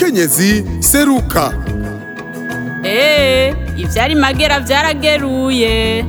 mukenyezi seruka Ee, ivyari magera vyarageruye.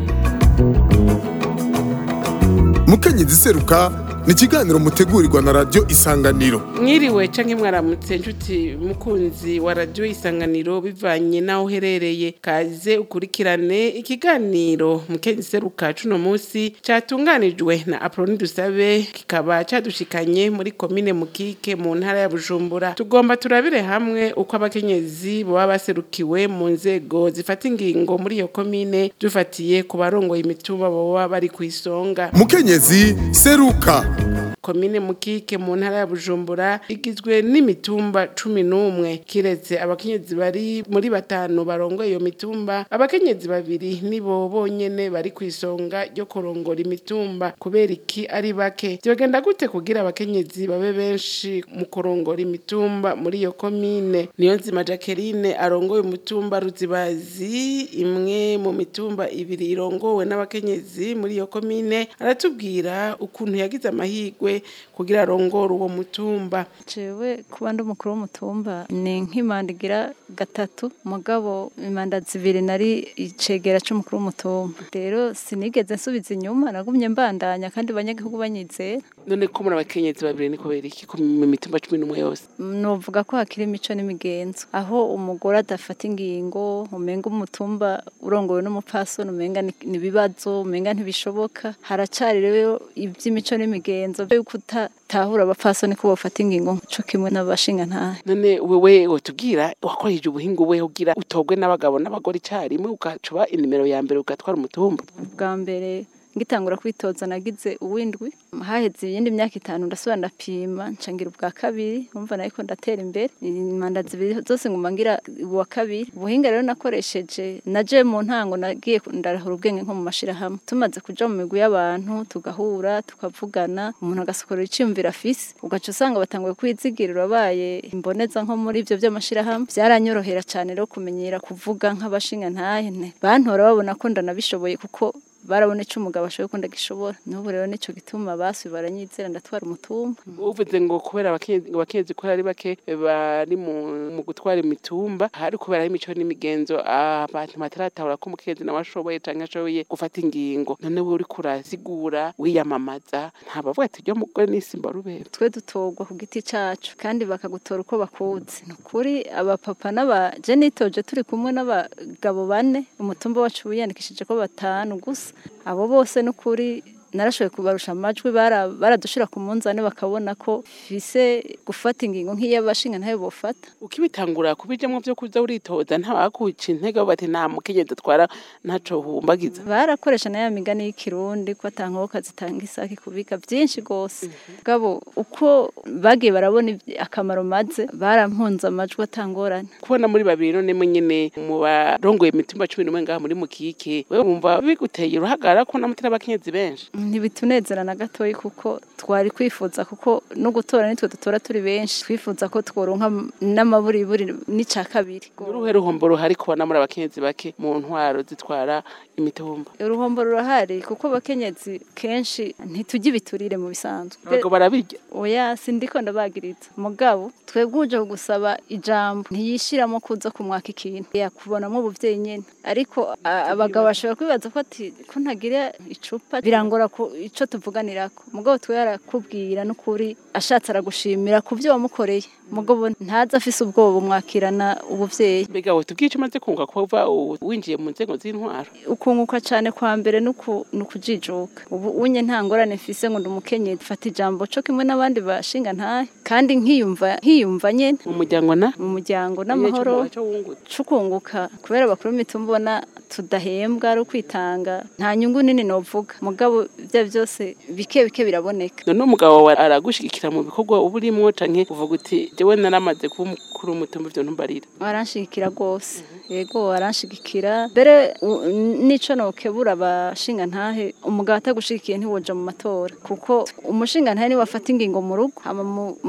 mukenyezi seruka ni ikiganiro mutegurirwa na radiyo isanganiro mwiriwe canke mwaramutse nshuti mukunzi wa radiyo isanganiro bivanye n'aho uherereye kaze ukurikirane ikiganiro mukenzi seruka cuno musi catunganijwe na aproni dusabe kikaba cadushikanye muri komine mukike mu ntara ya bujumbura tugomba turabire hamwe uko abakenyezi boba baserukiwe mu nzego zifata ingingo muri iyo komine dufatiye ku barongoye imitumba boba bari kw'isonga mukenyezi seruka komine mukike mu ntara ya bujumbura igizwe n'imitumba cumi n'umwe kiretse abakenyezi bari muri batanu barongoye iyo mitumba abakenyezi babiri nibo bonyene bari ku isonga ryo kurongora imitumba kubera iki ari bake vyogenda gute kugira abakenyezi babe benshi mu kurongora imitumba muri iyo komine niyo nzima jacqueline arongoye umutumba ruzibazi imwe mu mitumba ibiri irongowe n'abakenyezi muri iyo komine aratubwira ukuntu yagize amahirwe kugira arongore uwo mutumba jewe kuba ndi umukuru w'umutumba ni nk'imanda igira gatatu mugabo imanda zibiri nari icegera c'umukuru w'umutumba rero sinigeze nsubiza inyuma nagumye mbandanya kandi abanyagihugu banyizera none ko muri abakenyezi babiri ni kubera iki ku mu mitumba cumi n'umwe yose novuga ko hakiri imico n'imigenzo aho umugore adafata ingingo umenga umutumba urongowe n'umupfasoni umenga ni ni ibibazo umenga ntibishoboka haracari rero ivy'imico n'imigenzo vyo kutatahura abapfasoni ko bofata ingingo co kimwe n'abashingantahe none wewe wotubwira wakoresheje ubuhinga uwe ugira utogwe n'abagabo n'abagore icarimwe ugacuba inimero ya mbere ugatwara umutumba bwa mbere ngitangura kwitoza nagize uwindwi haheze iyindi myaka itanu ndasubira ndapima ncangira ubwa kabiri umva nariko ndatera imbere imanda zibiri zose nguma ngira uwa kabiri ubuhinga rero nakoresheje naje mu ntango nagiye ndarahura ubwenge nko mu mashirahamwe tumaze kuja mu migwi y'abantu tugahura tukavugana umuntu agasokorera iciyumviro afise ugaca usanga batanguye kwizigira urabaye imboneza nko muri ivyo vy'amashirahamwe vyaranyorohera cane rero kumenyera kuvuga nk'abashingantahe bantora babona ko ndanabishoboye kuko barabona ico umugabo ashoboye ko ndagishobora n'ubu rero nico gituma basi baranyizera ndatwara umutumba uvuze ngo kubera abakenyezi abakenyezi ko ari bake bari mu mu gutwara imitumba hari kubera imico n'imigenzo abantu bataratahura ko umukenyezi nawe ashoboye canke ashoboye gufata ingingo none wewe uriko urasigura wiyamamaza ntabavuga ati ryo mugore n'isimba rubera twe dutorwa ku giti cacu kandi bakagutora uko bakuzi ni ukuri abapapa n'aba je nitoje turi kumwe n'abagabo bane umutumba wacu wiyandikishije ko batanu gusa abo bose n'ukuri narashoboye kubarusha amajwi bara- baradushira ku munzane bakabona ko fise gufata ingingo nk'iy'abashinga ntayo bofata ukibitangura kubijamwo vyo kuza uritoza ntabakuca intege bavuga ati nta mukenyezi atwara ntaco humbagiza barakoresha na ya migani y'ikirundi ko atankoboka zitanga isaki kubika byinshi gose gabo uko bagiye barabona ivy- akamaro maze barampunze amajwi atangorane kubona muri babiri none nyene mu barongoye imitumba cumi n'umwe ngaha muri mukike wewe wumva biguteye uruhagara ko namutera abakenyezi benshi ntibitunezera na gatoyi kuko twari kwifuza kuko no gutora nitwe dutora turi benshi twifuza ko tworonka n'amaburiburi n'ica kabiri uruhe ruhombo ruhari kubona muri abakenyezi bake mu ntwaro zitwara imitumba uruhombo rurahari kuko abakenyezi kenshi ntitujya ibiturire mu bisanzwe abagabo barabirya oya sindiko ndabagiriza mugabo twebwe uje gusaba ijambo ntiyishiramo kuza kumwaka ikintu yakubonamo ubuvyeyi nyene ariko a- abagabo bashobora kwibaza ko ati ko ntagira icupa birangora ku ico tuvuganirako mugabo twe yarakubwira n'ukuri ashatse aragushimira ku vyo wamukoreye mugabo ntaza afise ubwoba umwakirana ubuvyeyi mbega we tubwiye ico umaze kunga kuva u- winjiye mu nzego z'intwaro ukunguka cane kwa mbere nuku nukujijuka ubu unye nta ngorane mfise ngo ndumukenye fata ijambo co kimwe n'abandi bashinga ntahe kandi nkiyumva nkiyumva nyene mu muryango na mu muryango n'amahoro Ico wungutse. cukunguka kubera bakuru mbona tudahembwa ari ukwitanga nta nyungu nini novuga mugabo ibyo byose bike bike biraboneka none umugabo wawe aragushigikira mu bikorwa uba urimwo canke uvuga uti jewe naramaze kuba umukuru w'umutumba ivyo ntumbarira aranshigikira rwose yego aranshigikira mbere u- nico nokebura abashinga ntahe umugabo atagushigikiye ntiwoja mu matora kuko umushinga ntahe niwe afata ingingo mu rugo hama mu- mu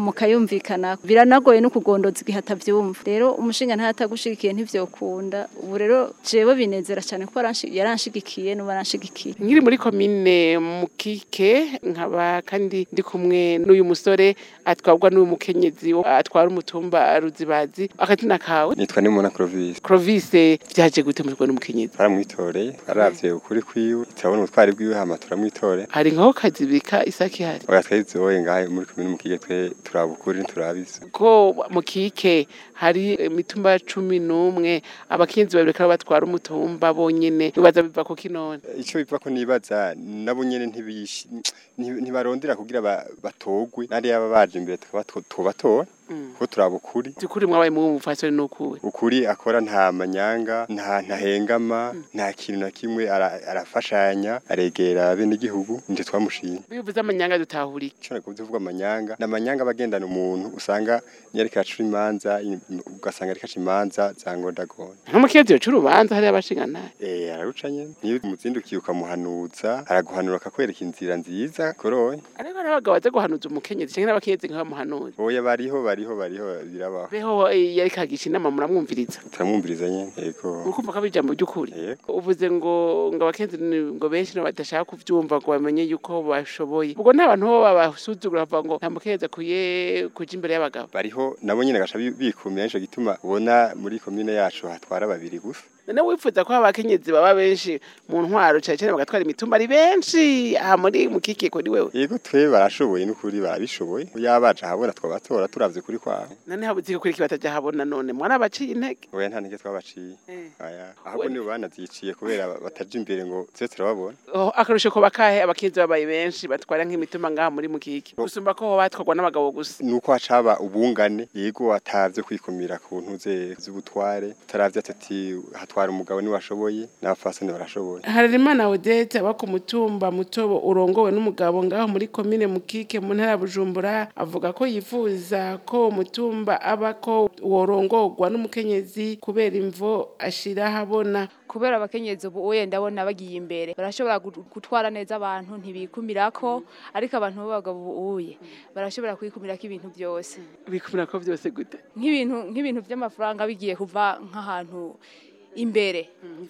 mukayumvikana biranagoye no kugondoza igihe atavyumva rero umushinga ntatagushigikiye ntivyokunda ubu rero jewe binezera cyane ko aranshi- yaranshigikiye n'ubu aranshigikiye nkiri muri komine mukike nkaba kandi ndi kumwe n'uyu musore atwarwa n'uyu mukenyezi wo- atwara umutumba ruzibazi akazina kawe nitwa nimuna Clovis Clovis vyaje gute mutwe n'umukenyezi baramwitoreye baravye ukuri kwiwe turabona ubutwari bwiwe hama turamwitore hari nkaho kazibika isaki hari oya twayizoye ngahe muri komine mukige twe turaba ukuri ntiturabizi ko mukike hari imitumba cumi n'umwe abakenyezi babiri kandi batwara umutumba bonyene bibaza biva ku kinone ico biva ko nibaza nabo nyene ntibishi nti- ntibarondera kugira ba- batogwe nari yaba baje imbere tukaba two- tubatora ko turaba ukuri byukuri mwabaye mu mufasoni n'ukuwe ukuri akora nta manyanga nta ntahengama nta kintu na kimwe ara- arafashanya aregera bene igihugu nje twamushimye bivuze amanyanga dutahura iki Ushobora kuvuga uvuga amanyanga ni amanyanga aba agendana umuntu usanga iyo ariko araca imanza ugasanga ariko aca imanza za ngondagonda nk'umukenyezi yoca urubanza hariya abashinganaye Eh araruca nyene niyo umuzindukiye ukamuhanuza araguhanura akakwereka inzira nziza koroye ariko hari abagabo baza guhanuza umukenyezi canke n'abakenyezi nk'abamuhanuza oya bariho bariho bariho birabaho beho eh, yariko agisha inama muramwumviriza turamwumviriza nyene yego urukumva ko ari ijambo ry'ukuri Yego. uvuze ngo ngo abakenyezi ni- ngo benshi no badashaka kuvyumva ngo bamenye yuko bashoboye ubwo nta bantu bo babasuzugura bavuga ngo nta mukenyezi akwiye kuja imbere y'abagabo bariho nabo nyene gaca bi- bikumira nico gituma ubona muri komine yacu hatwara babiri gusa none wifuza ko abakenyezi baba benshi mu ntwaro cane cane bagatwara imitumba ari benshi aha muri mukikiko ni wewe yego twe barashoboye n'ukuri barabishoboye yabaje ahabona twabatora turavye kuri kwabo none habuze ko kuri kibataja habona none mwana baciye intege oya nta ntege twabaciye Eh. aya ahubwo nibo banaziciye kubera bataja imbere ngo tuze turababona Oh, akarusho ko bakahe abakenyezi babaye benshi batwara nk'imitumba ngaha muri mukiki gusumba ko ho batwarwa n'abagabo gusa nuko hacaba ubungane yego atavye kwikumira ku ntuze z'ubutware utaravye ati hatwara umugabo niwe ashoboye n'abafasoni barashoboye Harerimana Odette aba ku mutumba mutobo urongowe n'umugabo ngaho muri komine Mukike mu ntara ya Bujumbura avuga ko yifuza ko umutumba aba ko worongorwa n'umukenyezi kubera imvo ashira habona kubera abakenyezi ubu uye ndabona bagiye imbere barashobora gu- gutwara neza abantu ntibikumirako ariko abantu b'abagabo ubu uye barashobora kwikumirako ibintu byose bikumira ko byose gute nk'ibintu nk'ibintu by'amafaranga bigiye kuva nk'ahantu imbere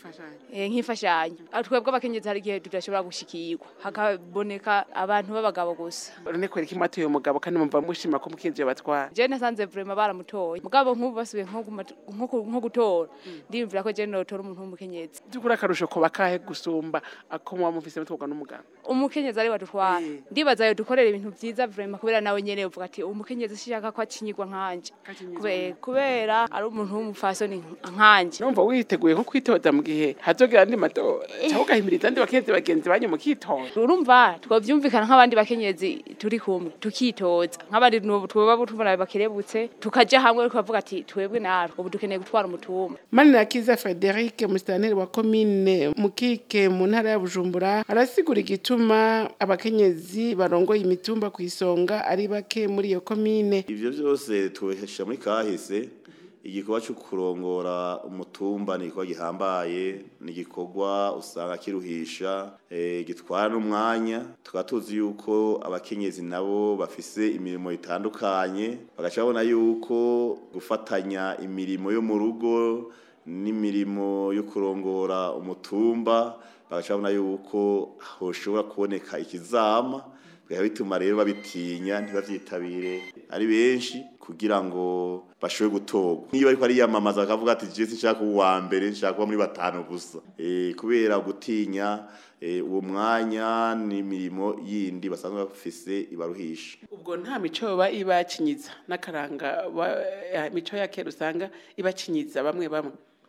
eh, nk'imfashanyo Ah, twebwe abakenyezi hari igihe tudashobora gushikirwa hakaboneka abantu b'abagabo gusa none kwera iki mwatuye umugabo kandi mumva mushima ko umukenyezi yabatwara je nasanze vraiment baramutoye mugabo nk'ubu basubiye nko guma- nko ku- nko gutora ndiyumvira ko je notora umuntu w'umukenyezi by'ukuri akarusho ko bakahe gusumba ako muba mufise mutwarwa n'umugabo umukenyezi ari wadutwara Eh. ndibaza yo dukorera ibintu vyiza vraiment kubera nawe nyene uvuga ati umukenyezi sishaka ko akinyirwa nkanje Akinyirwa Kube- kubera ari umuntu w'umufasoni nkanje numva witeguye nko kwitoza mu gihe hazogera andi matora cyangwa ugahimiriza andi bakenyezi bagenzi banyu mukitora urumva twavyumvikana nk'abandi bakenyezi turi kumwe tukitoza nk'abandi nubu tweba tubona bakerebutse tukaja hamwe tukavuga ati twebwe natwe ubu dukeneye gutwara umutumba Manirakiza Frederic musitanteri wa komine Mukike mu ntara ya Bujumbura arasigura igituma abakenyezi barongoye imitumba ku isonga ari bake muri iyo komine ivyo vyose tubihesha muri kahise igikorwa cyo kurongora umutumba ni igikorwa gihambaye ni igikorwa usanga kiruhisha eh, gitwara n'umwanya tukaba tuzi yuko abakenyezi nabo bafise imirimo itandukanye bagaca babona yuko gufatanya imirimo yo mu rugo n'imirimo yo kurongora umutumba bagaca babona yuko hoshobora kuboneka ikizama bikaba bituma rero babitinya ntibavyitabire ari benshi kugira ngo bashobore gutorwa niyo bariko ariyamamaza bakavuga ati je sinshaka kuba uwa mbere nshaka kuba muri batanu gusa Eh, kubera gutinya eh, uwo mwanya n'imirimo yindi basanzwe bafise ibaruhisha ubwo nta mico yoba ibakinyiza n'akaranga ba- ya- imico ya kera usanga ibakinyiza bamwe bamwe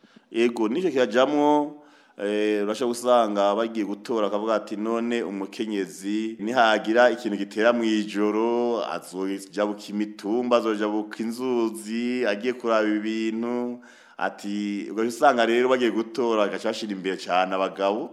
Ego nico kirajamwo eh urashobora gusanga bagiye gutora akavuga ati none umukenyezi nihagira ikintu gitera mu ijoro azojabuka imitumba azojabuka inzuzi agiye kuraba ibintu ati ubwo usanga rero bagiye gutora agaca bashira imbere cyane abagabo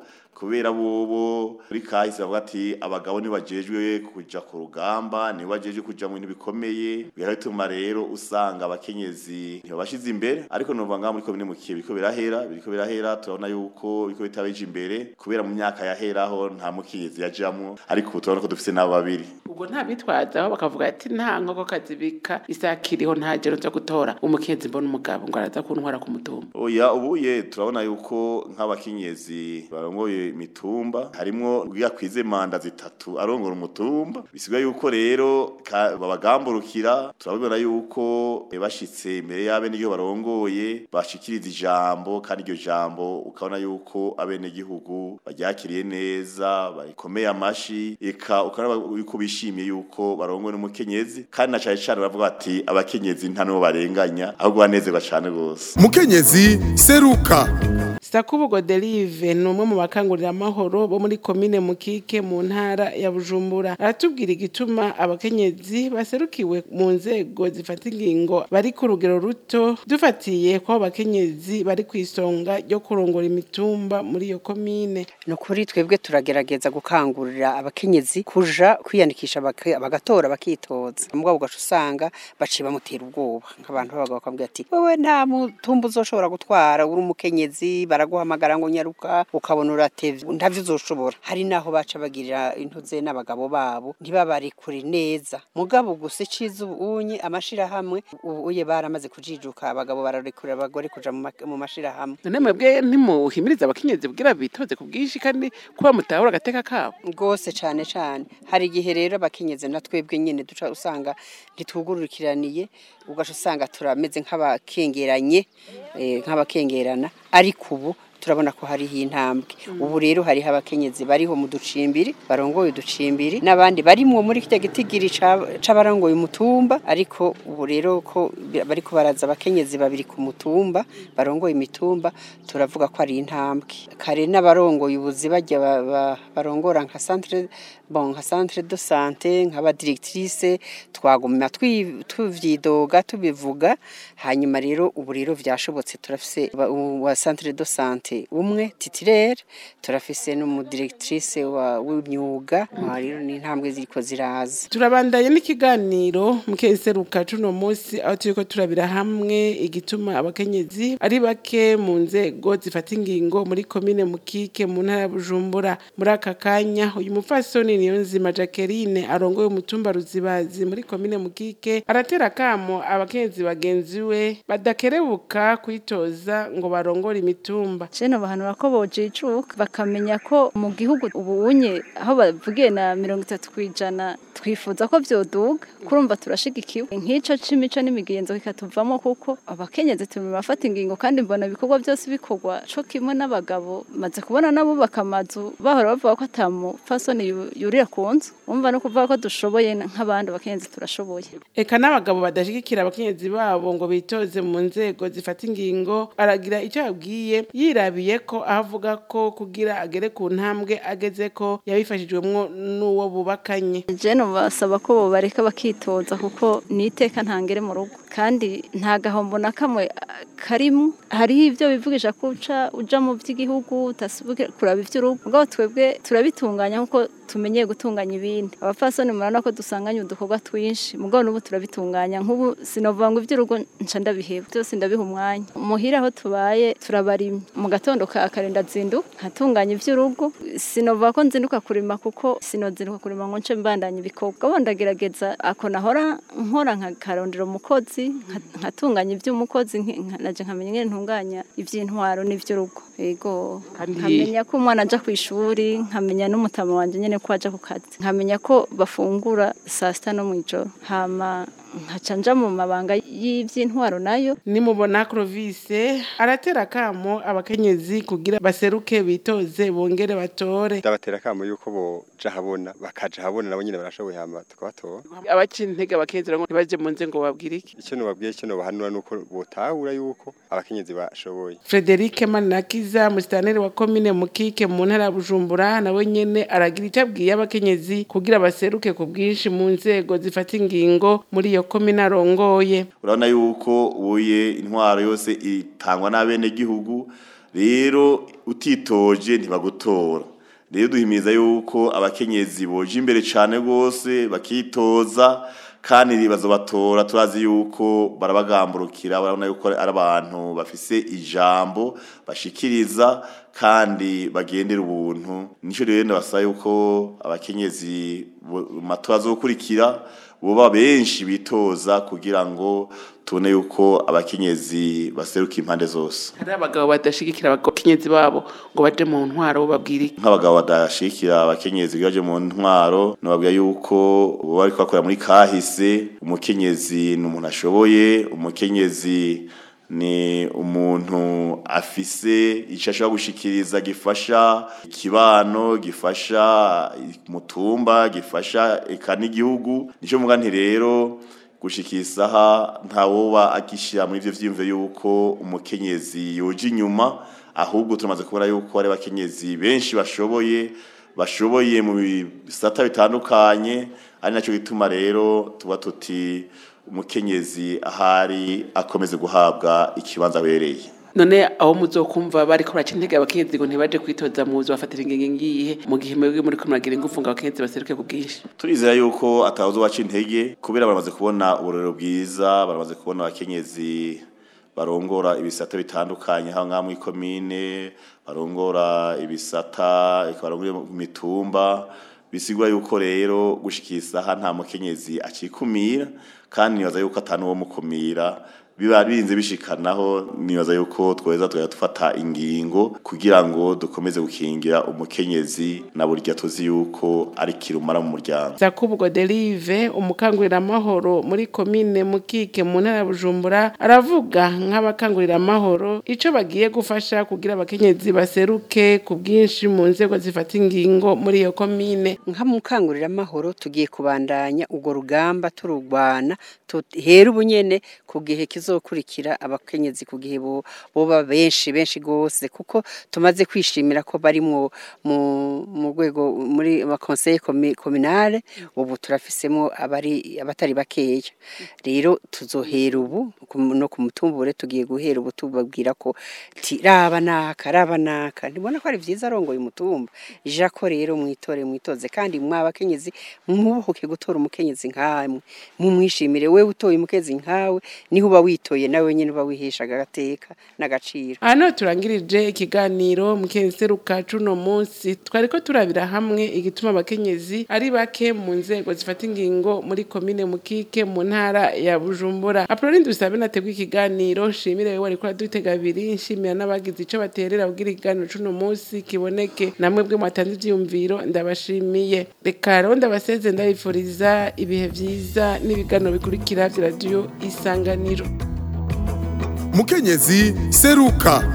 kubera bobo muri kahise bavuga ati abagabo ntibajejwe kuja ku rugamba ntibajejwe kuja mu bintu bikomeye biratuma rero usanga abakenyezi ntibabashize imbere ariko nuvuga ngaho muri komine mukiye biriko birahera biriko birahera turabona yuko biriko bitabeje imbere kubera mu myaka yaheraho nta mukenyezi yajamwo ariko ubu turabona ko dufise n'abo babiri ubwo nta bitwazaho bakavuga ati nta nkoko kazibika isakiriho nta jero zo gutora umukenzi mbona umugabo ngo araza kuntwara ku mutumba oya ubuye turabona yuko nk'abakenyezi barongoye imitumba harimwo bwakwize manda zitatu arongora umutumba bisigaye yuko rero ka- babagamburukira turabibona yuko eh, bashitse imbere y'abene igihugu barongoye bashikiriza ijambo kandi iryo jambo ukabona yuko abene gihugu baryakiriye neza barikomeye amashi eka ukabona yuko bishimiye yuko barongowe n'umukenyezi kandi na cane cane baravuga bati abakenyezi nta n'uwo barenganya ahubwo banezerwa cane gose mukenyezi seruka Sakubu Godelive ni umwe mu bakangurira amahoro bo muri komine Mukike mu ntara ya Bujumbura aratubwira igituma abakenyezi baserukiwe mu nzego zifata ingingo bari ku rugero ruto dufatiye ko abo bakenyezi bari ku isonga ryo kurongora imitumba muri iyo komine ni ukuri twebwe turagerageza gukangurira abakenyezi kuja kwiyandikisha baka- bagatora bakitoza mugabo ugaca usanga baciye bamutera ubwoba nk'abantu b'abagabo bakambwira ati wewe nta mutumba uzoshobora gutwara uri umukenyezi baraguhamagara ngo nyaruka ukabona uratevye ntavyo uzoshobora hari naho baca bagirira intuze n'abagabo babo ntibabarekure neza mugabo gusa iciza ubunye amashirahamwe ubuye baramaze kujijuka abagabo bararekura abagore kuja mu ma- mu mashirahamwe none mwebwe ntimuhimiriza abakenyezi kugira bitoze ku bwinshi kandi kuba mutahura agateka kabo rwose cyane cyane hari igihe rero abakenyezi na twebwe nyine duca usanga ntitwugurukiraniye ugaca usanga turameze nk'abakengeranye eh, nk'abakengerana ariko ubu turabona ko hariho intambwe ubu rero hariho abakenyezi bariho mu ducimbiri barongoye uducimbiri n'abandi barimwo muri kirya gitigiri ca- c'abarongoye umutumba ariko ubu rero ko bi- bariko baraza abakenyezi babiri ku mutumba barongoye imitumba turavuga ko ari intambwe kare n'abarongoye ubuzi bajya ba- ba- barongora nka centre bon nka centre de santé nk'aba directrice twaguma twi- tuvyidoga tubivuga hanyuma rero ubu rero vyashobotse turafise ba- u- wa centre de santé umwe titulaire turafise n'umudirectrice wa w'imyuga aha rero ni intambwe ziriko ziraza turabandanye n'ikiganiro mukeseruka cuno munsi aho turiko turabira hamwe igituma abakenyezi ari bake mu nzego zifata ingingo muri komine mukike mu ntara ya bujumbura muri aka kanya uyu mupfasoni niyo nzima jacqueline arongoye umutumba ruzibazi muri komine mukike aratera akamo abakenyezi bagenzi we badakerebuka kwitoza ngo barongore imitumba Jene bahanura ko bojijuka bakamenya ko mu gihugu ubunye aho bavugiye na mirongo itatu kwijana twifuza ko vyoduga kurumva turashigikiwe nk'ico c'imico n'imigenzo kikatuvamo kuko abakenyezi turi bafata ingingo kandi mbona ibikorwa byose bikorwa co kimwe n'abagabo maze kubona n'abubaka amazu bahora bavuga ko ata mupfasoni yu- yurira ku nzu umva no kuvuga ko dushoboye nk'abandi abakenyezi turashoboye eka n'abagabo badashigikira abakenyezi babo ngo bitoze mu nzego zifata ingingo aragira icyo yabwiye yirabiye ko aho avuga ko kugira agere ku ntambwe ageze ko yabifashijwemwo n'uwo bubakanye jene basaba ko bobareka bakitoza kuko ni iteka ntangere mu rugo kandi nta gahombo na kamwe ah, karimo hariho ibyo bivugisha ko uca uja mu by'igihugu utasubuke kuraba iby'urugo mugabo twebwe turabitunganya kuko tumenyeye gutunganya ibindi abapfasoni murabona ko dusanganye udukorwa twinshi mugabo n'ubu turabitunganya nk'ubu sinovuga ngo iby'urugo nca ndabiheba byose ndabiha umwanya muhira aho tubaye turabarimye mu gatondo ka kare ndazinduka nkatunganya iby'urugo sinovuga ko nzinduka kurima kuko sinozinduka kurima ngo nce mbandanya ibikorwa gabo ndagerageza ako nahora nkora nkakarondera umukozi nka- nkatunganya iby'umukozi nki- nka- naje nkamenya ingene ntunganya iby'intwaro n'iby'urugo yego Kandi- nkamenya ko umwana aja ku ishuri nkamenya n'umutama wanje nyene ko aja ku kazi nkamenya ko bafungura saa sita no mw'ijoro hama nkaca nja mu mabanga y'ivy'intwaro nayo nimubona Clovis aratera akamo abakenyezi kugira baseruke bitoze bongere batore ndabatera akamo yuko boja habona bakaja habona nabo nyine barashoboye hama tukabatora abaca intege abakenyezi ngo ntibaje mu nze ngo babwire iki icyo nubabwiye icyo nubahanura nuko botahura yuko abakenyezi bashoboye Frederic Manirakiza musitaneri wa komine Mukike mu ntara ya Bujumbura nawe nyene aragira icyo abwiye abakenyezi kugira baseruke ku bwinshi mu nzego zifata ingingo muri iyo komine arongoye urabona yuko ubuye intwaro yose itangwa n'abenegihugu rero utitoje ntibagutora rero duhimiriza yuko abakenyezi boje imbere cyane rwose bakitoza kandi bazobatora turazi yuko barabagamburukira barabona yuko ari abantu bafise ijambo bashikiriza kandi bagendera ubuntu nico rero ndabasaba yuko abakenyezi bo- mu matora azokurikira boba benshi bitoza kugira ngo tubone yuko abakenyezi baseruka impande zose hari abagabo badashigikira abakenyezi babo ngo baje mu ntwaro babwire iki? nk'abagabo badashikira abakenyezi baje mu ntwaro nababwira yuko bo bari bakora muri kahise umukenyezi ni umuntu ashoboye umukenyezi ni umuntu afise icyo ashobora gushikiriza gifasha ikibano gifasha umutumba gifasha eka n'igihugu nicyo mvuga nti rero gushika isaha ntawoba agishyira muri ivyo vyiyumviro yuko umukenyezi yoja inyuma ahubwo turamaze kubona yuko ari abakenyezi benshi bashoboye bashoboye mu bisata bitandukanye ari nacyo gituma rero tuba tuti umukenyezi ahari akomeze guhabwa ikibanza abereye none aho muzokumva bariko baraca intege abakenyezi ngo ntibaje kwitoza muzo bafatira ingingo ngiye mu gihe mwebwe muri kumuragira ingufu ngo abakenyezi baseruke ku bwinshi turizera yuko atawuzi waca intege kubera baramaze kubona uburero bwiza baramaze kubona abakenyezi barongora ibisata bitandukanye aho ngaha muri komine barongora ibisata eka barongora mu mitumba bisigura yuko rero gushikira isaha nta mukenyezi acikumira kandi nibaza yuko atanu wo mukumira biba birinze bishikanaho nibaza yuko tweza tugahita dufata ingingo kugira ngo dukomeze gukingira umukenyezi na burya tuzi yuko ari kirumara mu muryango Zakubu Godelive umukangurira amahoro muri komine Mukike mu ntara ya Bujumbura aravuga nk'abakangurira amahoro ico bagiye gufasha kugira abakenyezi baseruke ku bwinshi mu nzego zifata ingingo muri iyo komine nka mukangurira amahoro tugiye kubandanya urwo rugamba tururwana tuhera ubunyene ku gihe kizokurikira abakenyezi ku gihe bo- boba benshi benshi gose kuko tumaze kwishimira ko bari mu mu mu rwego muri ama conseil comi- communale ubu turafisemo abari abatari bakeya rero tuzohera ubu ku- no ku mutumbure tugiye guhera ubu tubabwira ko ti raba naka raba naka ndibona ko ari vyiza arongoye umutumba jako rero mwitore mwitoze kandi mwabakenyezi mwubuhuke gutora umukenyezi nkamwe mumwishimire wewe utoye umukenyezi nkawe niho uba witoye nawe nyene uba wiheshaga agateka n'agaciro hano turangirije ikiganiro mukenseruka cuno munsi twariko turabira hamwe igituma abakenyezi ari bake mu nzego zifata ingingo muri komine mukike mu ntara ya bujumbura apoloni dusabe nategwa ikiganiro nshimire wewe wariko uradutega abiri nshimira n'abagize ico baterera kugira ikiganiro cuno munsi kiboneke namwe bwe mwatanze ivyiyumviro ndabashimiye reka rero ndabaseze ndabifuriza ibihe vyiza n'ibiganiro bikurikira vya radiyo isanganiro mukenyezi seruka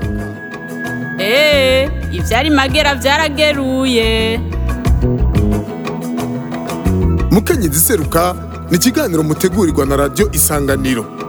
Ee, ivyari magera vyarageruye. mukenyezi seruka ni ikiganiro mutegurirwa na radiyo isanganiro